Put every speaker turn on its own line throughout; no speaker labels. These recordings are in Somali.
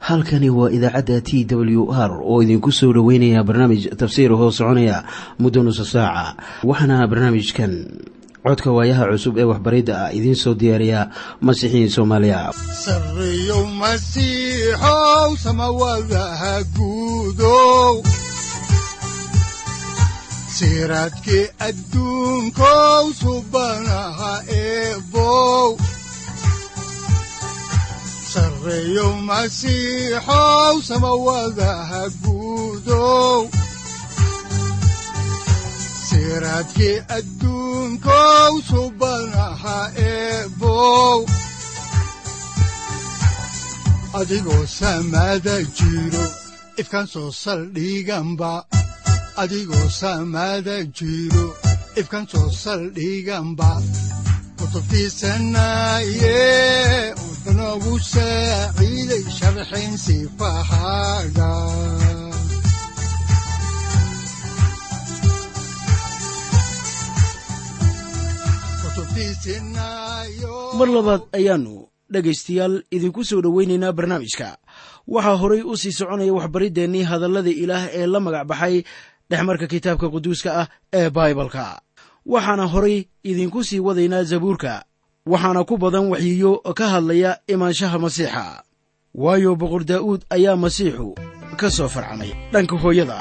halkani waa idaacadda t w r oo idinku soo dhoweynaya barnaamij tafsiir hoo soconaya muddo nusa saaca waxaana barnaamijkan codka waayaha cusub ee waxbaridda ah idiin soo diyaariya masiixiin soomaaliya
siraadki adduunkow subanaha eebow sareeyow masiixow samawadaha guudow siraadki adduunkow subanaha eebow adigoo samaada jiro ifkan soo saldhiganba adigoo saamaada jiro ifkan soo saldhiganba kutubtiisanaaye udanogu saaciiday sharxayn sifahaaga
mar labaad ayaannu dhegaystayaal idinku soo dhoweynaynaa barnaamijka waxaa horay u sii soconaya waxbariddeenii hadallada ilaah ee la magac baxay dhexmarka kitaabka quduuska ah ee baibalka waxaana horay idinku sii wadaynaa zabuurka waxaana ku badan waxyiyo ka hadlaya imaanshaha masiixa waayo boqor daa'uud ayaa masiixu ka soo farcamay dhanka hooyada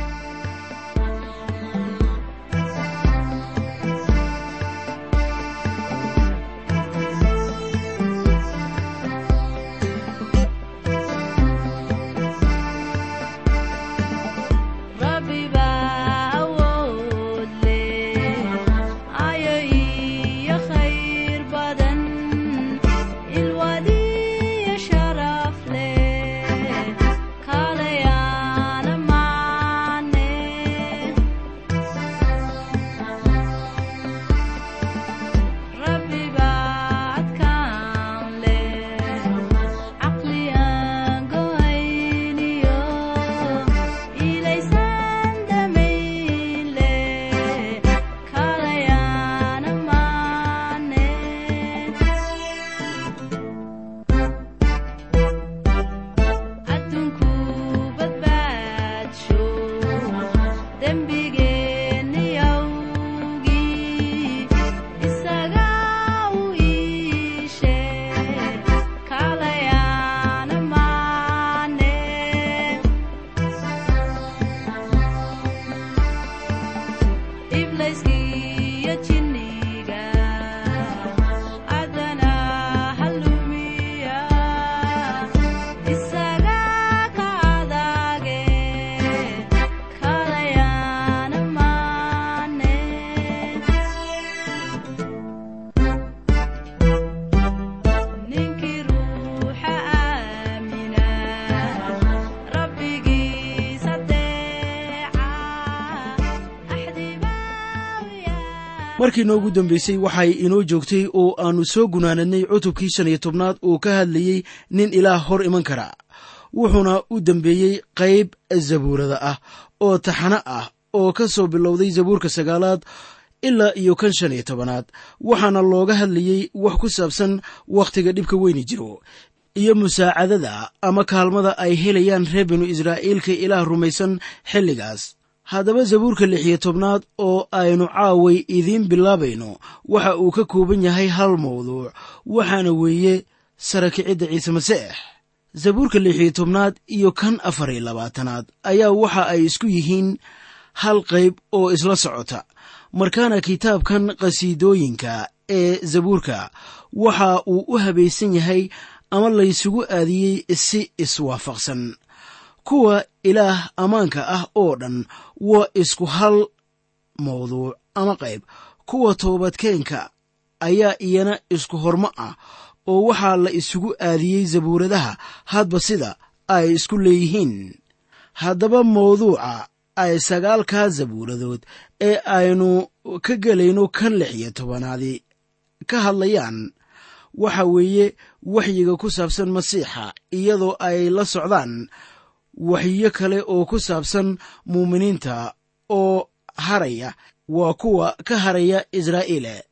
markii noogu dambaysay waxay inoo joogtay oo aannu soo gunaanadnay cutubkii shan iyo tobnaad uu ka hadlayey nin ilaah hor iman kara wuxuuna u dembeeyey qayb zabuurada ah oo taxano ah oo ka soo bilowday zabuurka sagaalaad ilaa iyo kan shan iyo tobanaad waxaana looga hadlayey wax ku saabsan wakhtiga dhibka weyni jiro iyo musaacadada ama kaalmada ay helayaan reer binu israa'iilka ilaah rumaysan xilligaas haddaba zabuurka lix iyo tobnaad oo aynu caaway idiin bilaabayno waxa uu ka kooban yahay hal mawduuc waxaana weeye sarakicidda ciise masiix zabuurka lix iyo tobnaad iyo kan afar iyo labaatanaad ayaa waxa ay isku yihiin hal qayb oo isla socota markaana kitaabkan qhasiidooyinka ee zabuurka waxa uu u habaysan yahay ama laysugu aadiyey si iswaafaqsan kuwa ilaah ammaanka ah oo dhan waa isku hal mawduuc ama qayb kuwa toobadkeenka ayaa iyana isku hormo ah oo waxaa la isugu aadiyey zabuuradaha hadba sida ay isku leeyihiin haddaba mawduuca ay sagaalkaa zabuuradood ee aynu ka gelayno kan lix iyo tobanaadi ka hadlayaan waxa weeye waxyiga ku saabsan masiixa iyadoo ay la socdaan waxyo kale oo ku saabsan muuminiinta oo haraya waa kuwa ka haraya israa'iile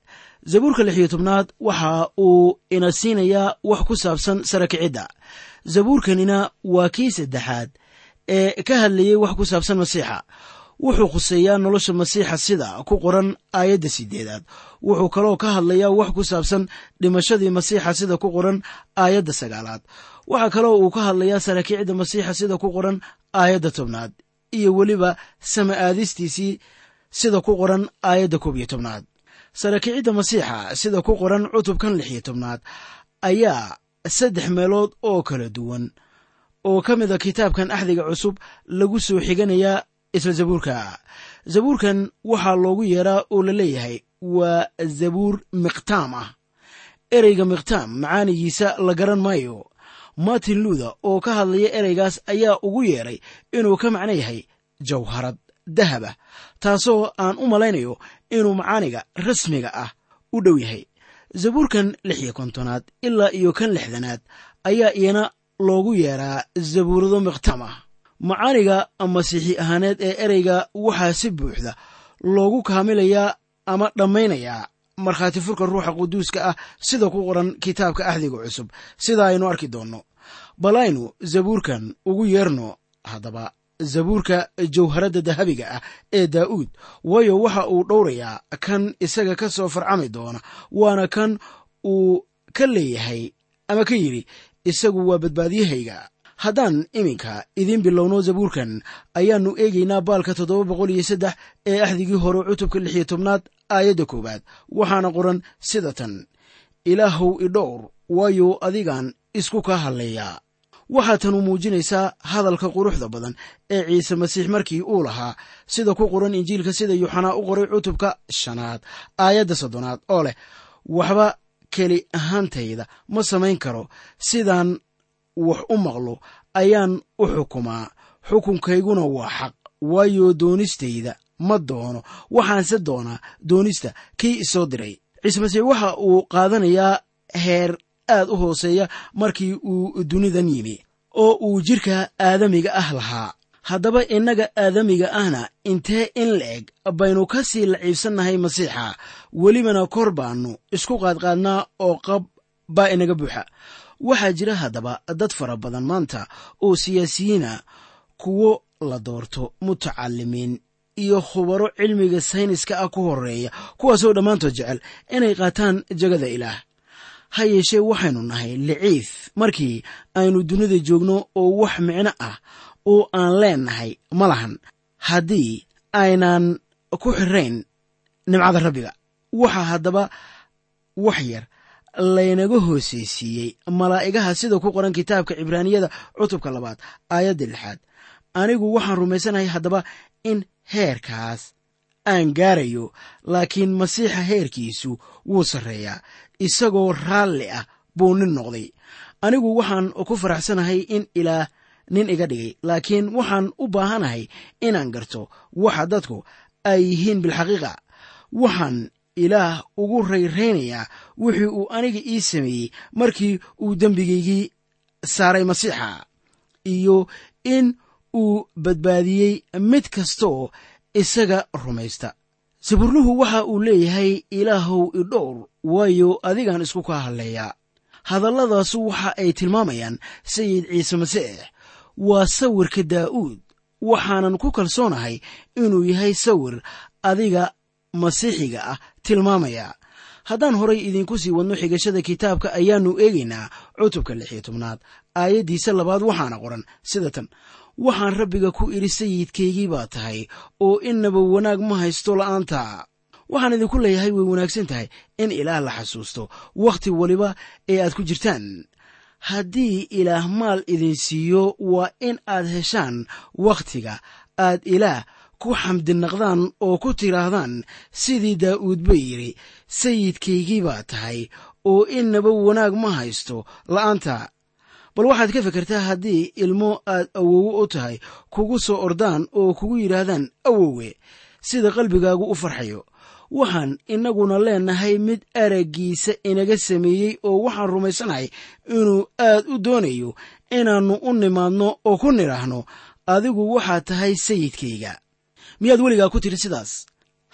zabuurka lix iyo tobnaad waxa uu ina siinayaa wax ku saabsan sara kicidda zabuurkanina waa kii saddexaad ee ka hadlayay wax ku saabsan masiixa wuxuu khuseeyaa nolosha masiixa sida ku qoran aayadda sideedaad wuxuu kaloo ka hadlayaa wax ku saabsan dhimashadii masiixa sida ku qoran aayadda sagaalaad waxaa kaloo uu ka hadlayaa saraakiicda masiixa sida ku qoran aayadda tobnaad iyo weliba sama aadistiisii sida ku qoran aayadda koob iyo tobnaad saraakiicidda masiixa sida ku qoran cutubkan lix iyo tobnaad ayaa saddex meelood oo kala duwan oo ka mid a kitaabkan axdiga cusub lagu soo xiganayaa isla zabuurka zabuurkan waxaa loogu yeeraa oo la leeyahay waa zabuur miqtaam ah ereyga miqtaam macaanigiisa la garan maayo martin luuther oo ka hadlaya ereygaas ayaa ugu yeeray inuu ka macno yahay jawharad dahaba taasoo aan u malaynayo inuu macaaniga rasmiga ah u dhow yahay zabuurkan lix iyo kontonaad ilaa iyo kan lixdanaad ayaa iyana loogu yeeraa zabuurado miqtaam ah macaaniga masiixi ahaaneed ee ereyga waxaa si buuxda loogu kaamilayaa ama dhammaynayaa markhaati furka ruuxa quduuska ah sida ku qoran kitaabka axdiga cusub sida aynu arki doonno bal aynu zabuurkan ugu yeerno haddaba zabuurka jawharadda dahabiga ah ee daa'uud waayo waxa uu dhowrayaa kan isaga ka soo farcami doona waana kan uu ka leeyahay ama ka yidhi isagu waa badbaadiyahayga haddaan iminka idiin bilowno zabuurkan ayaannu eegaynaa baalka toddoba boqol iyo saddex ee axdigii hore cutubka lix iyo tobnaad aayadda koowaad waxaana qoran sida tan ilaahow idhowr waayo adigaan isku kaa hadleeyaa waxaa tanu muujinaysaa hadalka quruxda badan ee ciise masiix markii uu lahaa sida ku qoran injiilka sida yuuxanaa u qoray cutubka shanaad aayadda soddonaad oo leh waxba keli ahaantayda ma samayn karo sidaan wax u maqlo ayaan u xukumaa xukunkayguna waa xaq waayo doonistayda ma doono waxaanse doonaa doonista kii isoo diray ciise masiix waxa uu qaadanayaa heer aad u hooseeya markii uu dunidan yimi oo uu jidhka aadamiga ah lahaa haddaba innaga aadamiga ahna intee in la-eg baynu ka sii laciibsannahay masiixa welibana kor baannu isku qaadqaadnaa oo qab baa inaga buuxa waxaa jira haddaba dad fara badan maanta oo siyaasiyiina kuwo la doorto mutacalimiin iyo khubaro cilmiga sayniska ah ku horeeya kuwaasoo dhammaantood jecel inay qaataan jagada ilaah ha yeeshee waxaynu nahay liciif markii aynu dunida joogno oo wax micno ah oo aan leennahay ma lahan haddii aynaan ku xirayn nimcada rabbiga waxaa haddaba wax yar laynaga hooseysiiyey malaa'igaha sida ku qoran kitaabka cibraaniyada cutubka labaad aayadda lixaad anigu waxaan rumaysanahay haddaba in heerkaas aan gaarayo laakiin masiixa heerkiisu wuu sarreeyaa isagoo raalli ah buu nin noqday anigu waxaan ku faraxsanahay in ilaah nin iga dhigay laakiin waxaan u baahanahay inaan garto waxa dadku ay yihiin bilxaqiiqa waxaan ilaah ugu rayraynayaa wixii uu aniga ii sameeyey markii uu dembigaygii saaray masiixa iyo in uu badbaadiyey mid kastaoo isaga rumaysta saburluhu waxa uu leeyahay ilaahow idhowr waayo adigaan isku kaa hadleeyaa hadalladaasu waxa ay tilmaamayaan sayid ciise masiix waa sawirka daa'uud waxaanan ku kalsoonahay inuu yahay sawir adiga masiixiga ah tilmaamaya haddaan horay idiinku sii wadno xigashada kitaabka ayaannu eegaynaa cutubka lix iyo tobnaad aayaddiisa labaad waxaana qoran sida tan waxaan rabbiga ku idhi sayidkaygii baa tahay oo innaba wanaag ma haysto la'aanta waxaan idinku leeyahay way wanaagsan tahay in ilaah la xasuusto wakhti waliba ee aad ku jirtaan haddii ilaah maal idin siiyo waa in aad heshaan wakhtiga aad ilaah ku xamdinaqdaan oo ku tidhaahdaan sidii daa'uud ba yidhi sayidkaygii baa tahay oo innaba wanaag ma haysto la'aanta bal waxaad ka fekertaa haddii ilmo aad awowe u tahay kugu soo ordaan oo kugu yidhaahdaan awowe sida qalbigaagu u farxayo waxaan innaguna leennahay mid araggiisa inaga sameeyey oo waxaan rumaysanahay inuu aad u doonayo inaannu u nimaadno oo ku nidhaahno adigu waxaad tahay sayidkayga miyaad weligaa ku tidhi sidaas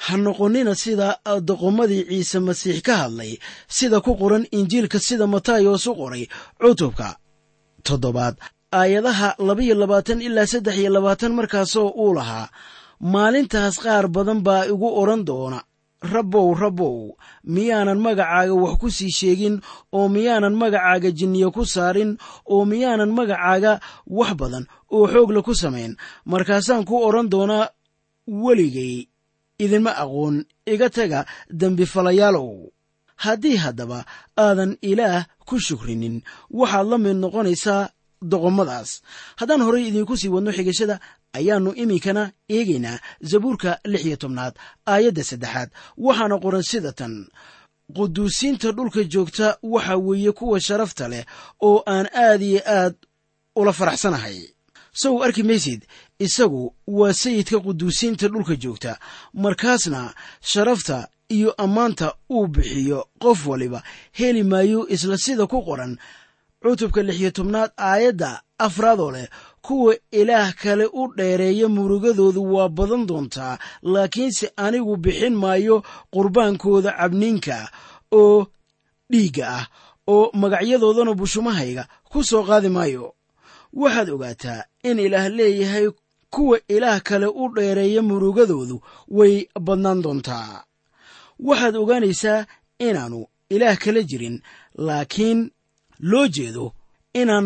ha noqonnina sida doqomadii ciise masiix ka hadlay sida ku qoran injiilka sida matayos u qoray cutubka toddobaad aayadaha labaiyo labaatan ilaa saddex iyo labaatan markaasoo uu lahaa maalintaas qaar badan baa igu odhan doona rabbow rabbow miyaanan magacaaga wax ku sii sheegin oo miyaanan magacaaga jinniye ku saarin oo miyaanan magacaaga wax badan oo xoogla ku samayn markaasaan ku odhan doonaa weligay idinma aqoon iga taga dembifalayaalow haddii haddaba aadan ilaah ku shukrinin waxaad la mid noqonaysaa doqomadaas haddaan horay idiinku sii wadno xigashada ayaannu iminkana eegaynaa zabuurka lix iyo tobnaad aayadda saddexaad waxaana qoran sida tan quduusiinta dhulka joogta waxa weeye kuwa sharafta leh oo aan aad iyo aad ula faraxsanahay sow arki maysid isagu waa sayidka quduusiinta dhulka joogta markaasna sharafta iyo ammaanta uu bixiyo qof waliba heli maayo isla sida ku qoran cutubka lix iyo tobnaad aayadda afraadoo leh kuwa ilaah kale u dheereeya murugadoodu waa badan doontaa laakiinse anigu bixin maayo qurbaankooda cabniinka oo dhiigga ah oo magacyadoodana bushumahayga ku soo qaadi maayo waxaad ogaataa in ilaah leeyahay kuwa ilaah kale u dheereeya murugadoodu way badnaan doontaa waxaad ogaanaysaa inaannu ilaah kala jirin laakiin loo jeedo inaan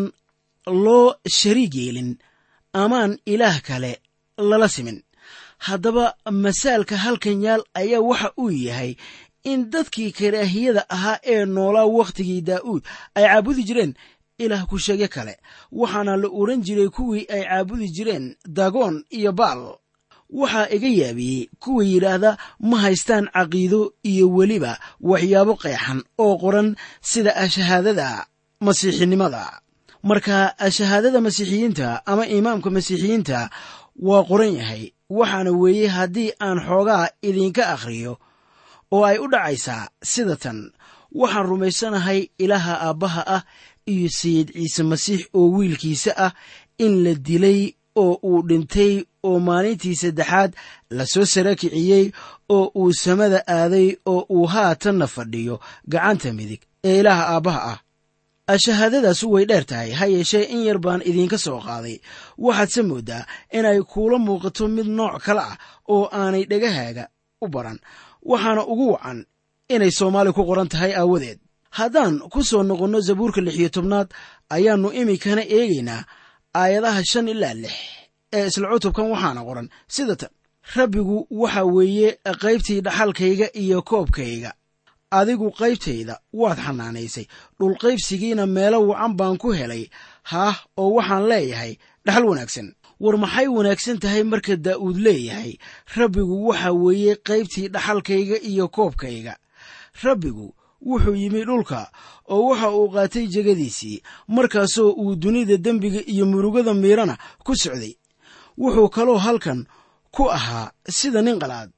loo shariig yeelin amaan ilaah kale lala simin haddaba masaalka halkan yaal ayaa waxa uu yahay in dadkii karaahiyada ahaa ee noolaa wakhtigii daa'uud ay caabudi jireen ilaah ku sheege kale waxaana la odhan jiray kuwii ay caabudi jireen dagoon iyo baal waxaa iga yaabiyey kuwa yidhaahda ma haystaan caqiido iyo weliba waxyaabo qeexan oo qoran sida ashahaadada masiixinimada marka ashahaadada masiixiyiinta ama imaamka masiixiyiinta waa qoran yahay waxaana weeye haddii aan xoogaa idinka akhriyo oo ay u dhacaysaa sida tan waxaan rumaysanahay ilaaha aabbaha ah iyo sayid ciise masiix oo wiilkiisa ah in la dilay oo uu dhintay oo maalintii saddexaad la soo sara kiciyey oo uu samada aaday oo uu haatanna fadhiyo gacanta midig ee ilaaha aabbaha ah ashahaadadaasu way dheer tahay ha yeeshee in yar baan idiinka soo qaaday waxaadse mooddaa inay kuula muuqato mid nooc kale ah oo aanay dhegahaaga u baran waxaana ugu wacan inay soomaali ku qoran tahay aawadeed haddaan ku soo noqonno zabuurka lix iyo tobnaad ayaannu iminkana eegaynaa aayadaha shan ilaa lix ee isla cutubkan waxaana qoran sida tan rabbigu waxa weeye qaybtii dhaxalkayga iyo koobkayga adigu qaybtayda waad xanaanaysay dhulqaybsigiina meelo wacan baan ku helay haah oo waxaan leeyahay dhaxal wanaagsan war maxay wanaagsan tahay marka daa'uud leeyahay rabbigu waxa weeye qaybtii dhaxalkayga iyo koobkayga rabbigu wuxuu yimi dhulka oo waxa uu qaatay jegadiisii markaasoo uu dunida dembiga iyo murugada miirana ku socday wuxuu kaloo halkan ku ahaa sida nin qalaad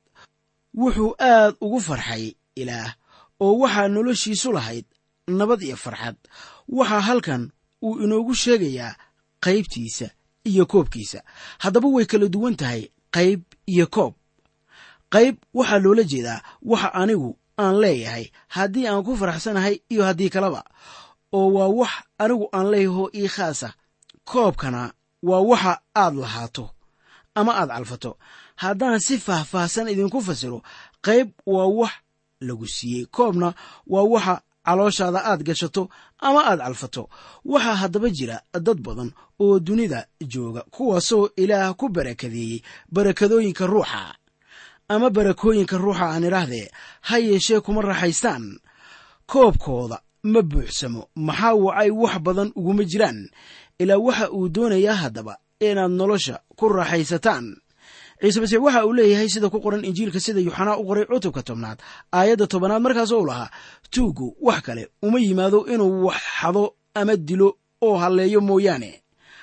wuxuu aad ugu farxay ilaah oo waxaa noloshiisu lahayd nabad iyo farxad waxaa halkan uu inoogu sheegayaa qaybtiisa iyo koobkiisa haddaba way kala duwan tahay qayb iyo koob qayb waxaa loola jeedaa waxa anigu aan leeyahay haddii aan ku faraxsanahay iyo haddii kaleba oo waa wax anigu aan leeyahoo ii khaasa koobkana waa waxa aad lahaato ama aad calfato haddaan si faahfaahsan idinku fasiro qayb waa wax lagu siiyey koobna waa waxa calooshaada aad gashato ama aad calfato waxaa haddaba jira dad badan oo dunida jooga kuwaasoo ilaah ku barakadeeyey barakadooyinka ruuxa ama barakooyinka ruuxa aan idhaahdee ha yeeshee kuma raaxaystaan koobkooda ma buuxsamo maxaa wacay wax badan uguma jiraan ilaa waxa uu doonayaa haddaba inaad nolosha ku raaxaysataan ciise masiix waxa uu leeyahay sida ku qoran injiilka sida yuxanaa u qoray cutubka tobnaad aayadda tobanaad markaasoo u lahaa tuuggu wax kale uma yimaado inuu wax xado ama dilo oo halleeyo mooyaane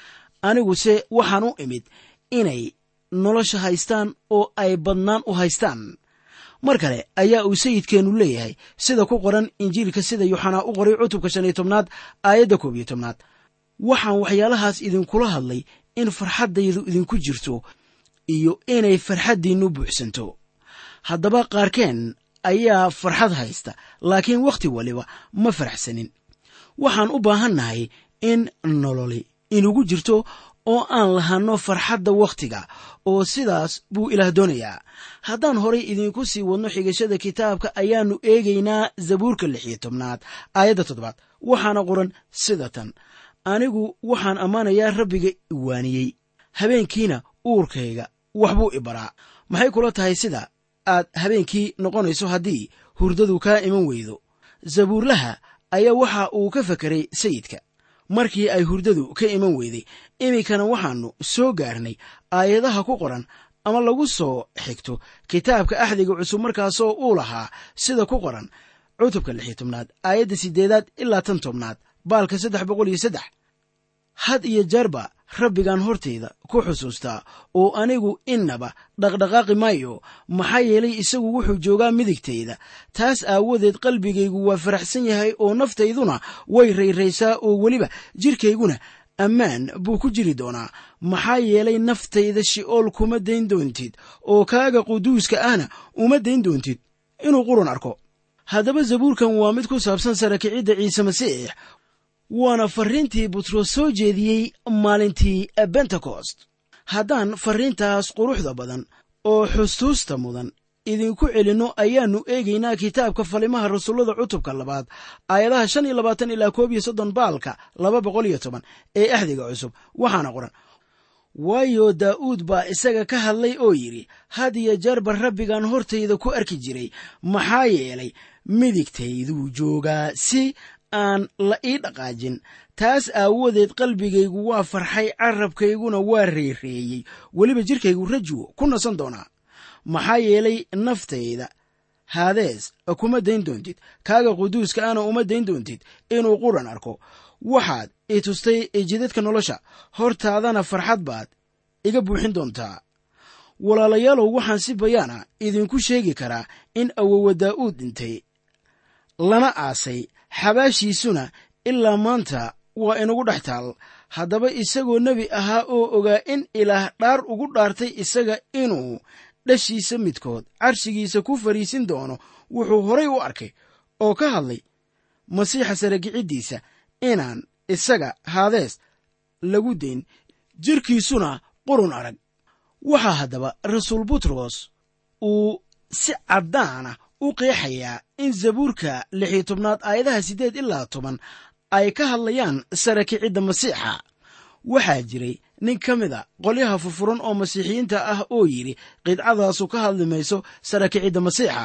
aniguse waxaan u imid inay nolosha haystaan oo ay badnaan u haystaan mar kale ayaa uu sayidkeennu leeyahay sida ku qoran injiilka sida yuxanaa u qoray cutubka shan iyo tobnaad aayadda koob iyo tobnaad waxaan waxyaalahaas idinkula hadlay in farxaddaydu idinku jirto iyo inay farxaddiinnu buuxsanto haddaba qaarkeen ayaa farxad haysta laakiin wakhti waliba ma faraxsanin waxaan u baahannahay in nololi inugu jirto oo aan lahanno farxadda wakhtiga oo sidaas buu ilaah doonayaa haddaan horay idinku sii wadno xigashada kitaabka ayaannu eegaynaa zabuurka lix iyo tobnaad aayadda toddobaad waxaana qoran sida tan anigu waxaan ammaanayaa rabbiga iwaaniyey habeenkiina uurkayga waxbuu i baraa maxay kula tahay sida aad habeenkii noqonayso haddii hurdadu kaa iman weydo zabuurlaha ayaa waxa uu ka fekeray sayidka markii ay hurdadu ka iman weyday iminkana waxaannu soo gaarnay aayadaha ku qoran ama lagu soo xigto kitaabka axdiga cusub markaasoo uu lahaa sida ku qoran cutubka lix iyo tobnaad aayadda siddeedaad ilaa tan tobnaad baalka saddex boqol iyo saddex had iyo jeerba rabbigan hortayda ku xusuustaa oo anigu innaba dhaqdhaqaaqi maayo maxaa yeelay isagu wuxuu joogaa midigtayda taas aawadeed qalbigaygu waa faraxsan yahay oo naftayduna way rayraysaa oo weliba jidhkayguna ammaan buu ku jiri doonaa maxaa yeelay naftayda shi'ool kuma dayn doontid oo kaaga quduuska ahna uma dayn doontid inuu qurun arko haddaba zabuurkan waa mid ku saabsan sarakicidda ciise masiix waana farriintii butros soo jeediyey maalintii bentekost haddaan farriintaas quruxda badan oo xustuusta mudan idinku celinno ayaannu eegaynaa kitaabka falimaha rasuullada cutubka labaad aayadaha shan iyo labaatan ilaa koob iyo soddon baalka laba boqol iyo toban ee axdiga cusub waxaana qoran waayo daa'uud baa isaga ka hadlay oo yidhi had iyo jeerba rabbigan hortayda ku arki jiray maxaa yeelay midigtayduu joogaa si aan la ii dhaqaajin taas aawadeed qalbigaygu waa farxay carabkayguna waa reereeyey weliba jidhkaygu rajuwo ku nasan doonaa maxaa yeelay naftayda haadees kuma dayn doontid kaaga quduuska ana uma dayn doontid inuu quran arko waxaad i tustay jidadka nolosha hortaadana farxad baad iga buuxin doontaa walaalayaalow waxaan si bayaana idinku sheegi karaa in awowa daa'uud dhintay lana aasay xabaashiisuna ilaa maanta waa inagu dhex taal haddaba isagoo nebi ahaa oo ogaa in ilaah dhaar ugu dhaartay isaga inuu dhashiisa midkood carshigiisa ku fariisin doono wuxuu horay u arkay oo ka hadlay masiixa sarakiciddiisa inaan isaga haadees lagu dayn jirkiisuna qurun arag waxaa haddaba rasuul butros uu si caddaana u qeexayaa in zabuurka lix iyo tobnaad aayadaha siddeed ilaa toban ay ka hadlayaan sarakicidda masiixa waxaa jiray nin ka mid a qolyaha furfuran oo masiixiyiinta ah oo yidhi qidcadaasu ka hadli mayso sarakicidda masiixa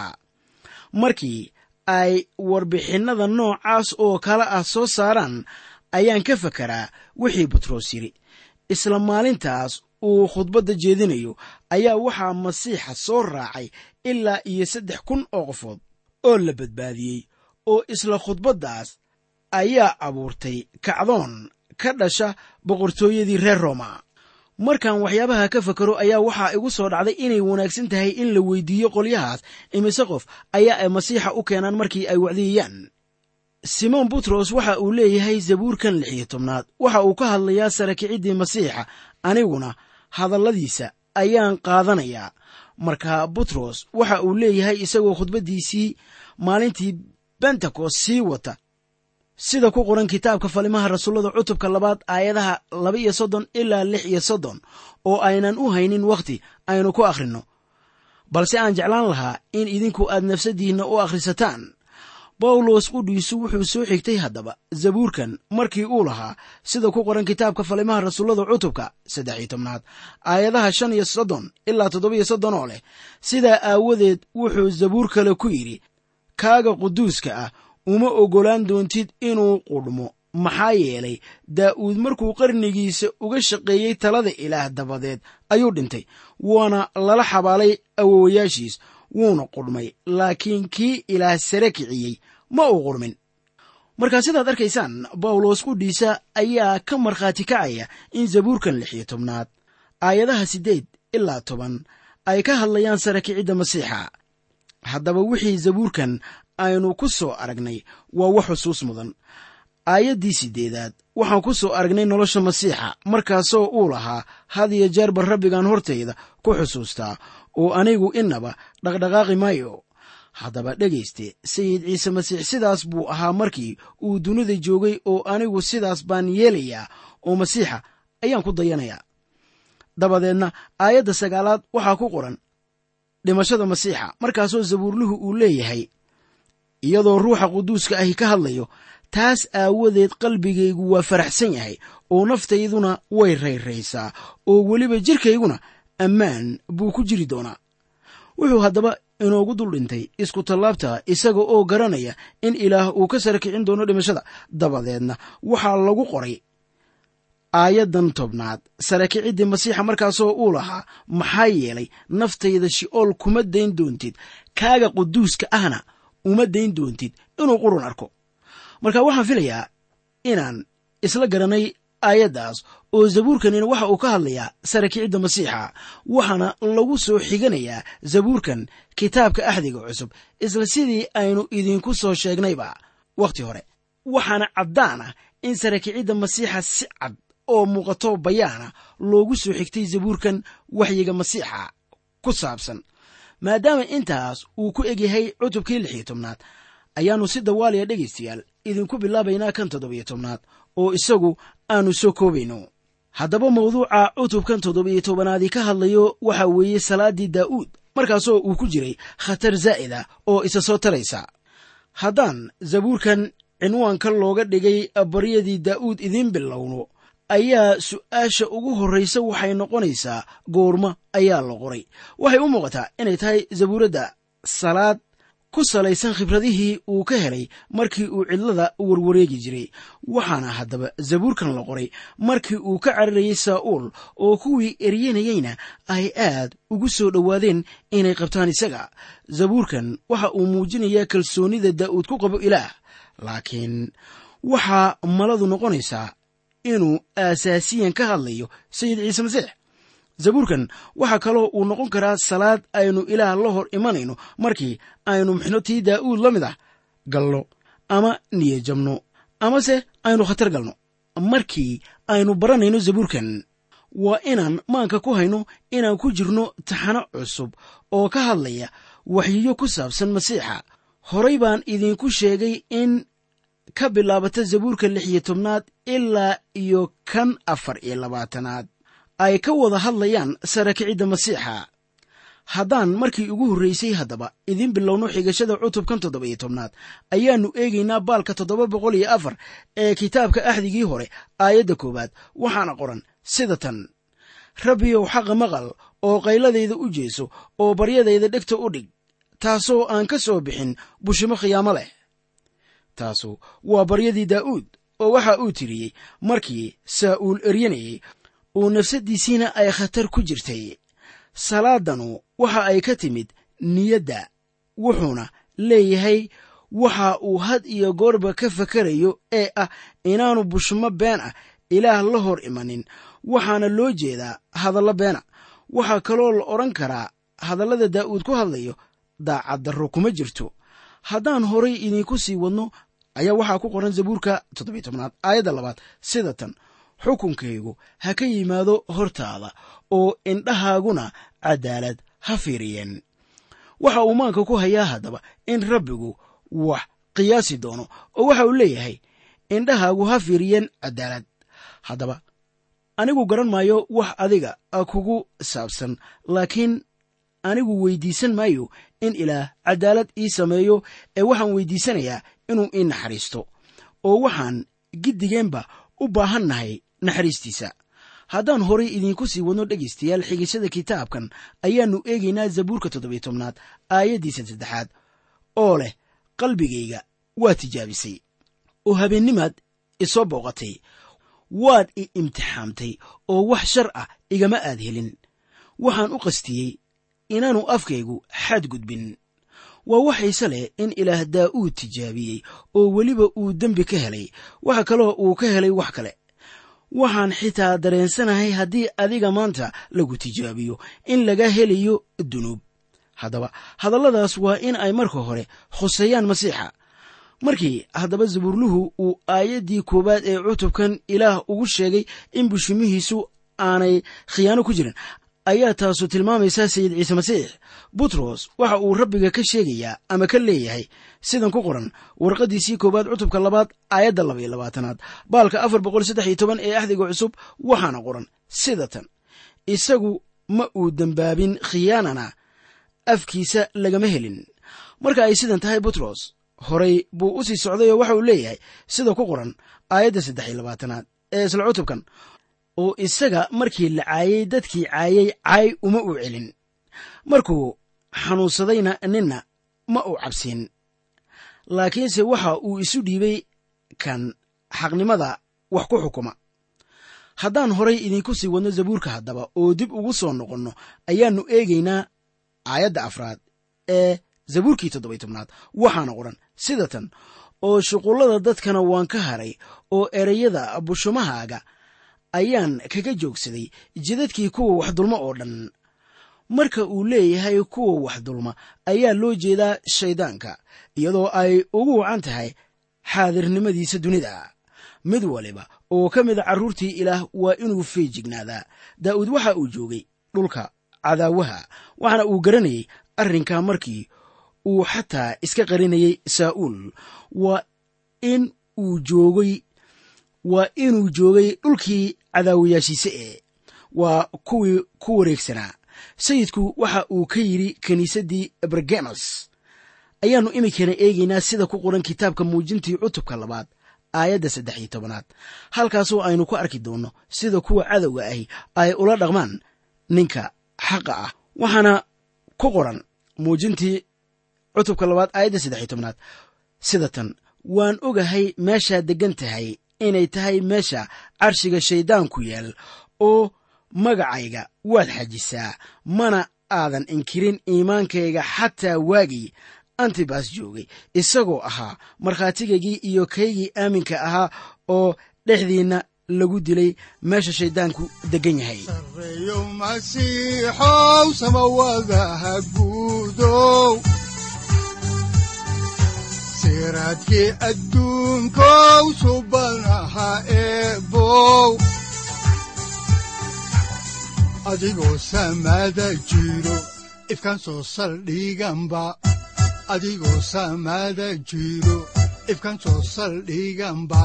markii ay warbixinnada noocaas oo kale ah soo saaraan ayaan ka fekeraa wixii butros yidhi isla maalintaas uu khudbadda jeedinayo ayaa waxaa masiixa soo raacay ilaa iyo saddex kun oo qofood oo la badbaadiyey oo isla khudbaddaas ayaa abuurtay kacdoon ka dhasha boqortooyadii reer rooma markaan waxyaabaha ka fakero ayaa waxaa igu soo dhacday inay wanaagsan tahay in la weydiiyo qolyahaas imise qof ayaa ay masiixa u keenaan markii ay wacdiyayaan simoon butros waxa uu leeyahay zabuurkan lix iyo tobnaad waxa uu ka hadlayaa sarakiciddii masiixa aniguna hadalladiisa ayaan qaadanayaa marka butros waxa uu leeyahay isagoo khudbaddiisii maalintii bentekost sii wata sida ku qoran kitaabka falimaha rasuullada cutubka labaad aayadaha laba iyo soddon ilaa lix iyo soddon oo aynan u haynin wakhti aynu ku akhrinno balse aan jeclaan lahaa in idinku aad nafsaddiinna u akhrisataan bawlos qudhiisu wuxuu soo xigtay haddaba zabuurkan markii uu lahaa sida ku qoran kitaabka falimaha rasuullada cutubka saddex iyo tobnaad aayadaha shan iyo soddon ilaa toddobiyo soddon oo leh sidaa aawadeed wuxuu zabuur kale ku yidhi kaaga quduuska ah uma oggolaan doontid inuu qudhmo maxaa yeelay daa'uud markuu qarnigiisa uga shaqeeyey talada ilaah dabadeed ayuu dhintay waana lala xabaalay awowayaashiis wuuna qudhmay laakiin kii ilaah sare kiciyey ma uu qudhmin markaa sidaad arkaysaan bawlos qudhiisa ayaa ka markhaati kacaya in zabuurkan lix iyo tobnaad aayadaha siddeed ilaa toban ay ka hadlayaan sare kicidda masiixa haddaba wixii zabuurkan aynu ku soo aragnay waa wax xusuus mudan aayaddii siddeedaad waxaan ku soo aragnay nolosha masiixa markaasoo uu lahaa had iyo jeerba rabbigan hortayda ku xusuustaa oo anigu innaba dhaqdhaqaaqi maayo haddaba dhegayste sayid ciise masiix sidaas buu ahaa markii uu dunida joogay oo anigu sidaas baan yeelayaa oo masiixa ayaan ku dayanayaa dabadeedna aayadda sagaalaad waxaa ku qoran dhimashada masiixa markaasoo zabuurluhu uu leeyahay iyadoo ruuxa quduuska ahi ka hadlayo taas aawadeed qalbigaygu waa faraxsan yahay oo naftayduna way rayraysaa oo weliba jirkayguna ammaan buu ku jiri doonaa wuxuu haddaba inoogu dul dhintay isku tallaabta isaga oo garanaya in ilaah uu ka sara kicin doono dhimashada dabadeedna waxaa lagu qoray aayaddan tobnaad sara kiciddii masiixa markaasoo uu lahaa maxaa yeelay naftayda shi'ool kuma dayn doontid kaaga quduuska ahna uma dayn doontid inuu qurun arko marka waxaan filayaa inaan isla garanay aayaddaas oo zabuurkanina waxa uu ka hadlayaa sara kicidda masiixa waxaana lagu soo xiganayaa zabuurkan kitaabka axdiga cusub isla sidii aynu idinku soo sheegnayba wakhti hore waxaana caddaan ah in sara kicidda masiixa si cad oo muuqato bayaana loogu soo xigtay zabuurkan waxyiga masiixa ku saabsan maadaama intaas uu ku egyahay cutubkii lix iyo tobnaad ayaannu si dawaaliya dhegaystayaal idinku bilaabaynaa kan toddobiyo tobnaad oo isagu aanu soo koobayno haddaba mawduuca cutubkan toddobiyo tobanaadii ka hadlayo waxa weeye salaaddii daa'uud markaasoo uu ku jiray khatar zaa'ida oo isa soo taraysa haddaan zabuurkan cinwaanka looga dhigay baryadii daa'uud idiin bilowno ayaa su'aasha ugu horraysa waxay noqonaysaa goorma ayaa la qoray waxay u muuqataa inay tahay zabuuradda salaad ku salaysan khibradihii uu ka helay markii uu cidlada warwareegi jiray waxaana haddaba zabuurkan la qoray markii uu ka cararayey saa'uul oo kuwii eryanayeyna ay aad ugu soo dhowaadeen inay qabtaan isaga zabuurkan waxa uu muujinayaa kalsoonnida daa'uud ku qabo ilaah laakiin waxaa maladu noqonaysaa inuu aasaasiyan ka hadlayo sayid ciise masiix zabuurkan waxaa kaloo uu noqon karaa salaad aynu ilaah la hor imanayno markii aynu mixno tii daa'uud la mid ah galno ama niyajabno amase aynu khatar galno markii aynu baranayno zabuurkan waa inaan maanka ku hayno inaan ku jirno taxano cusub oo ka hadlaya waxyiyo ku saabsan masiixa horay baan idinku sheegay in ka bilaabata zabuurka lix iyo tobnaad ilaa iyo kan afar iyo labaatanaad ay ka wada hadlayaan sara kicidda masiixa haddaan markii ugu horraysay haddaba idiin bilowno xigashada cutubkan toddoba iyo tobnaad ayaannu eegaynaa baalka toddoba boqol iyo afar ee kitaabka axdigii hore aayadda koowaad waxaana qoran sida tan rabbiyow xaqa maqal oo qayladayda u jeeso oo baryadayda dhegta u dhig taasoo aan ka soo bixin bushimo khiyaamo leh taasu waa baryadii daa'uud oo waxa uu tiriyey markii saa'uul eryanayey oo nafsaddiisiina ay khatar ku jirtay salaadanu waxa ay ka timid niyadda wuxuuna leeyahay waxa uu had iyo goorba ka fakarayo ee ah inaanu bushmo been ah ilaah la hor imanin waxaana loo jeedaa hadallo beena waxaa kaloo la odhan karaa hadallada daa'uud ku hadlayo daacaddarro kuma jirto haddaan horay idinku sii wadno ayaa waxaa ku qoran zabuurka toddobiy tobnaad aayadda labaad sida tan xukunkaygu ha ka yimaado hortaada oo indhahaaguna caddaalad ha fiiriyeen waxa uu maanka ku hayaa haddaba in rabbigu wax qiyaasi doono oo waxa uu leeyahay indhahaagu ha fiiriyeen caddaalad haddaba anigu garan maayo wax adiga kugu saabsan laakiin anigu weydiisan maayo in ilaah caddaalad ii sameeyo ee waxaan weydiisanayaa inuu ii naxariisto oo waxaan giddigeenba u baahan nahay naxariistiisa haddaan horay idiinku sii wadno dhegaystayaal xigashada kitaabkan ayaannu eegaynaa zabuurka toddobiyo tobnaad aayaddiisa saddexaad oo leh qalbigayga waa tijaabisay oo habeennimaad isoo booqatay waad i imtixaamtay oo wax shar ah igama aad helin waxaan u qastiyey inaanu afkaygu xadgudbin waa waxayse leh in ilaah daa'uud tijaabiyey oo weliba uu dembi ka helay waxa kaloo uu ka helay wax kale waxaan xitaa dareensanahay haddii adiga maanta lagu tijaabiyo in laga helayo dunuub haddaba hadalladaas waa in ay marka hore khuseeyaan masiixa markii haddaba zabuurluhu uu aayaddii koowaad ee cutubkan ilaah ugu sheegay in bushumihiisu aanay khiyaano ku jirin ayaa taasu tilmaamaysaa sayid ciise masiix butros waxa uu rabbiga ka sheegayaa ama ka leeyahay sidan ku qoran warqaddiisii koowaad cutubka labaad aayadda laba iyo labaatanaad baalka afar boqol saddex iyo toban ee axdiga cusub waxaana qoran sida tan isagu ma uu dembaabin khiyaanana afkiisa lagama helin marka ay sidan tahay butros horay buu u sii socday oo waxa uu leeyahay sida ku qoran aayadda saddex iyo labaatanaad ee isla cutubkan oo isaga markii la caayey dadkii caayey caay uma uu celin markuu xanuunsadayna ninna ma uu cabsin laakiinse waxa uu isu dhiibay kan xaqnimada wax ku xukuma haddaan horay idinku sii wadno zabuurka haddaba oo dib ugu soo noqonno ayaannu eegaynaa aayadda afraad ee zabuurkii toddoby tobnaad waxaana qoran sida tan oo shuqullada dadkana waan ka haray oo ereyada bushumahaaga ayaan kaga joogsaday jidadkii kuwa wax dulma oo dhan marka uu leeyahay kuwa wax dulma ayaa loo jeedaa shayddaanka iyadoo ay ugu wacan tahay xaadirnimadiisa dunida mid waliba oo ka mida carruurtii ilaah waa inuu feejignaadaa daa'uud waxa uu joogay dhulka cadaawaha waxaana uu garanayay arrinkaa markii uu xataa iska qarinayay saa'uul waa in uu joogay waa inuu joogay dhulkii cadaawayaashiise ee waa kuwii ku wareegsanaa sayidku waxa uu ka yidhi kiniisaddii bergemas ayaannu iminkana eegaynaa sida ku qoran kitaabka muujintii cutubka labaad aayadda saddex iyo tobanaad halkaasoo aynu ku arki doonno sida kuwa cadowga ahi ay ula dhaqmaan ninka xaqa ah waxaana ku qoran muujintii cutubka labaad aayadda saddex iyo tobanaad sida tan waan ogahay meeshaad deggan tahay inay tahay meesha carshiga shayddaanku yaal oo magacayga waad xajisaa mana aadan inkirin iimaankayga xataa waagii antibas joogay isagoo ahaa markhaatigaygii iyo kaygii aaminka ahaa oo dhexdiinna lagu dilay meesha shayddaanku deggan yahay
sareeyo masiixow samawadaha guudow siraadkii adduunkow subanaha eebow adigoo samada jiro ifkan soo saldhiganba adigoo samada jiro ifkan soo saldhiganba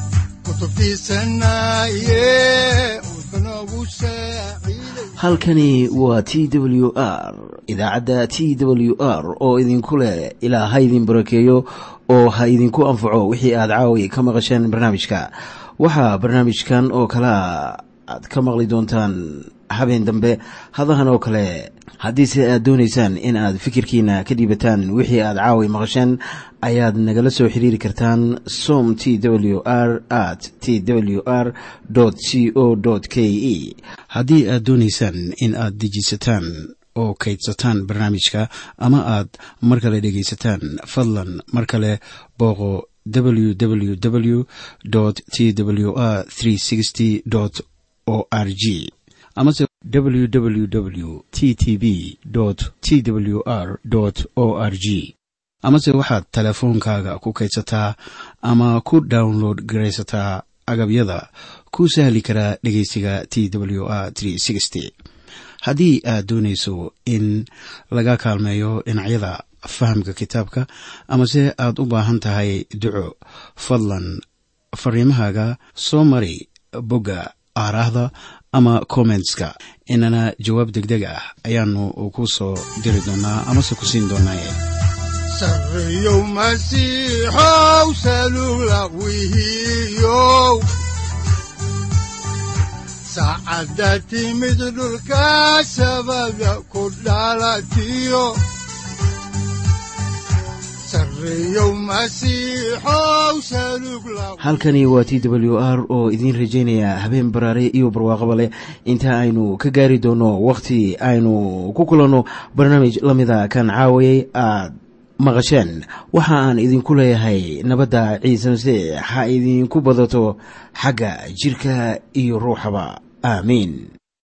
halkani waa t w r idaacadda t w r oo idinku leh ilaa ha idin barakeeyo oo ha idinku anfaco wixii aad caawi ka maqasheen barnaamijka waxaa barnaamijkan oo kalea aad ka maqli doontaan habeen dambe hadahan oo kale haddiise aad doonaysaan in aad fikirkiina ka dhiibataan wixii aad caawi maqasheen ayaad nagala soo xiriiri kartaan som t w r at t w r c o k e haddii aad doonaysaan in aad dejiisataan oo kaydsataan barnaamijka ama aad mar kale dhegaysataan fadlan mar kale booqo www t w r o r g amase www t t b t w r o r g amase waxaad teleefoonkaaga ku kaydsataa ama ku download garaysataa agabyada ku sahli karaa dhegeysiga t w r haddii aad doonayso in laga kaalmeeyo dhinacyada fahamka kitaabka amase aad u baahan tahay duco fadlan fariimahaaga soo mari bogga aaraahda ama kommentska inana jawaab degdeg ah ayaanu ku soo diri doonaa amase ku siin doonaaye
sareeyow masiixow salugla wihiyow saacadda timid dhulka sabada ku dhalatiyo
halkani waa t w r oo idiin rajaynaya habeen baraare iyo barwaaqaba leh inta aynu ka gaari doono wakhti aynu ku kulanno barnaamij la mida kan caawayay aad maqasheen waxa aan idinku leeyahay nabadda ciise masiix ha idinku badato xagga jidhka iyo ruuxaba aamiin